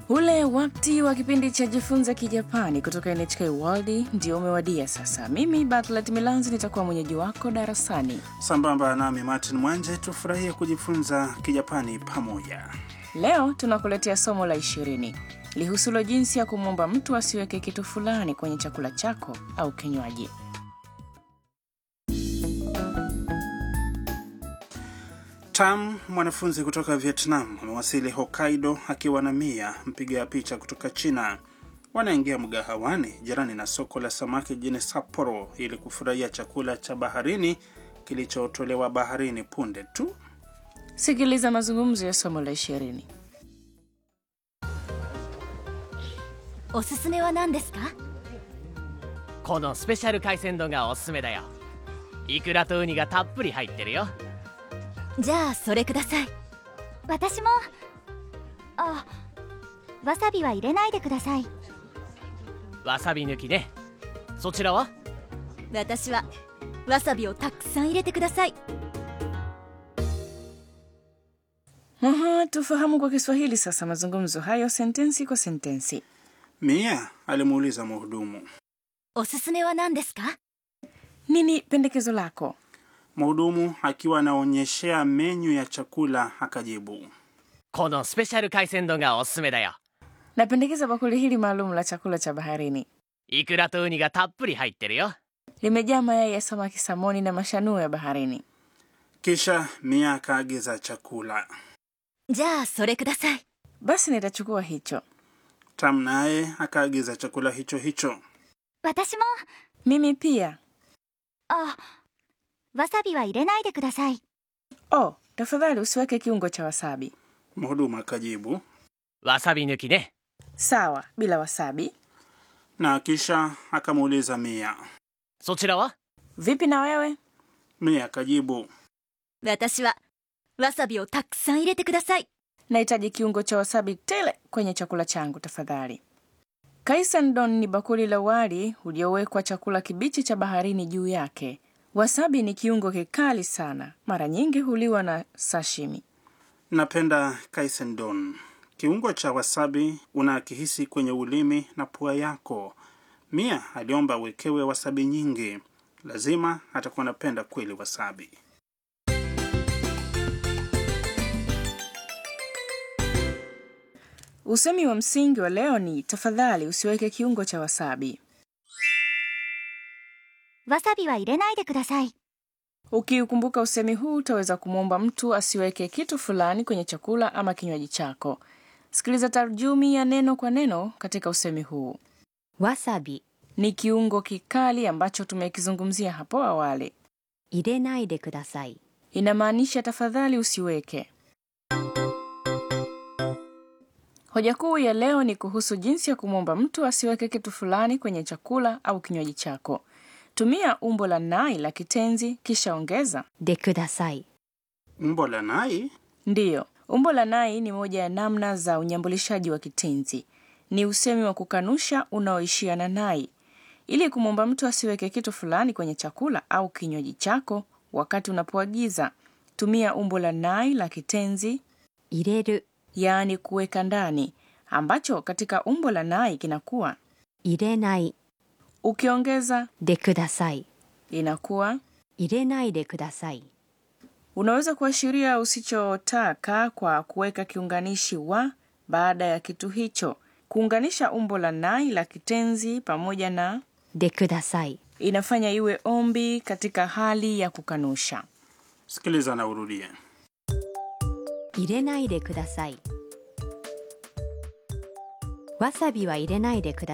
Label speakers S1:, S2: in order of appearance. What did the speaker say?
S1: Ule wakati wa kipindi cha jifunza Kijapani kutoka NHK World ndio umewadia sasa. Mimi Batlet Milanzi nitakuwa mwenyeji wako darasani.
S2: Sambamba nami Martin Mwanje, tufurahie kujifunza Kijapani pamoja.
S1: Leo tunakuletea somo la ishirini lihusulo jinsi ya kumwomba mtu asiweke kitu fulani kwenye chakula chako au kinywaji.
S2: Tam, mwanafunzi kutoka Vietnam, amewasili Hokkaido akiwa na Mia, mpiga picha kutoka China. Wanaingia mgahawani jirani na soko la samaki jijini Sapporo ili kufurahia chakula cha baharini kilichotolewa baharini punde tu.
S1: Sikiliza mazungumzo ya somo la ishirini.
S3: おすすめは何ですか
S4: このスペシャル海鮮丼がおすすめだよイクラとウニがたっぷり入ってるよ
S3: じゃあそれください
S5: 私もあわさびは入れないでください
S4: わさび抜きねそちらは
S3: 私はわさびをたくさん入れてください
S1: Aha, tufahamu kwa Kiswahili sasa mazungumzo hayo sentensi kwa sentensi.
S2: Mia alimuuliza mhudumu.
S3: おすすめは何ですか
S1: Nini pendekezo lako?
S2: Mhudumu akiwa anaonyeshea menyu ya chakula akajibu.
S4: このスペシャル海鮮丼がおすすめだよ
S1: Napendekeza bakuli hili maalum la chakula cha baharini.
S4: イクラとウニがたっぷり入ってるよ
S1: Limejaa mayai ya samaki, samoni na mashanuo ya baharini.
S2: Kisha Mia akaagiza chakula.
S3: じゃあそれください
S1: Basi nitachukua hicho.
S2: Tam naye akaagiza chakula hicho hicho.
S5: 私も
S1: Mimi pia.
S5: あわさびは入れないでください
S1: Oh, tafadhali usiweke kiungo cha wasabi.
S2: Mhudumu akajibu,
S4: わさび抜きね
S1: Sawa, bila wasabi.
S2: na kisha akamuuliza Mia.
S4: そちらは
S1: Vipi na wewe?
S2: Mia akajibu,
S3: 私はわさびをたくさん入れてください
S1: Nahitaji kiungo cha wasabi tele kwenye chakula changu tafadhali. Kaisandon ni bakuli la wali uliowekwa chakula kibichi cha baharini juu yake. Wasabi ni kiungo kikali sana, mara nyingi huliwa na sashimi.
S2: napenda kaisendon. Kiungo cha wasabi unakihisi kwenye ulimi na pua yako. Mia aliomba wekewe wasabi nyingi. Lazima atakuwa anapenda kweli wasabi.
S1: Usemi wa msingi wa leo ni tafadhali usiweke kiungo cha wasabi.
S5: わさびは入れないでください
S1: Ukiukumbuka usemi huu utaweza kumwomba mtu asiweke kitu fulani kwenye chakula ama kinywaji chako. Sikiliza tarjumi ya neno kwa neno katika usemi huu.
S3: わさび
S1: Ni kiungo kikali ambacho tumekizungumzia hapo awali.
S3: 入れないでください
S1: Inamaanisha tafadhali usiweke. Hoja kuu ya leo ni kuhusu jinsi ya kumwomba mtu asiweke kitu fulani kwenye chakula au kinywaji chako. Tumia umbo la nai la kitenzi kisha ongeza
S3: でください
S2: Umbo la nai
S1: Ndiyo, umbo la nai ni moja ya namna za unyambulishaji wa kitenzi. Ni usemi wa kukanusha unaoishia na nai. Ili kumwomba mtu asiweke kitu fulani kwenye chakula au kinywaji chako wakati unapoagiza, tumia umbo la nai la kitenzi,
S3: 入れる
S1: yaani kuweka ndani, ambacho katika umbo la nai kinakuwa.
S3: 入れない
S1: Ukiongeza
S3: でください
S1: inakuwa.
S3: 入れないでください
S1: Unaweza kuashiria usichotaka kwa kuweka kiunganishi wa baada ya kitu hicho. Kuunganisha umbo la nai la kitenzi pamoja na
S3: でください
S1: inafanya iwe ombi katika hali ya kukanusha.
S2: sikiliza na urudie.
S3: 入れないでくださいわさびは入れないでくだ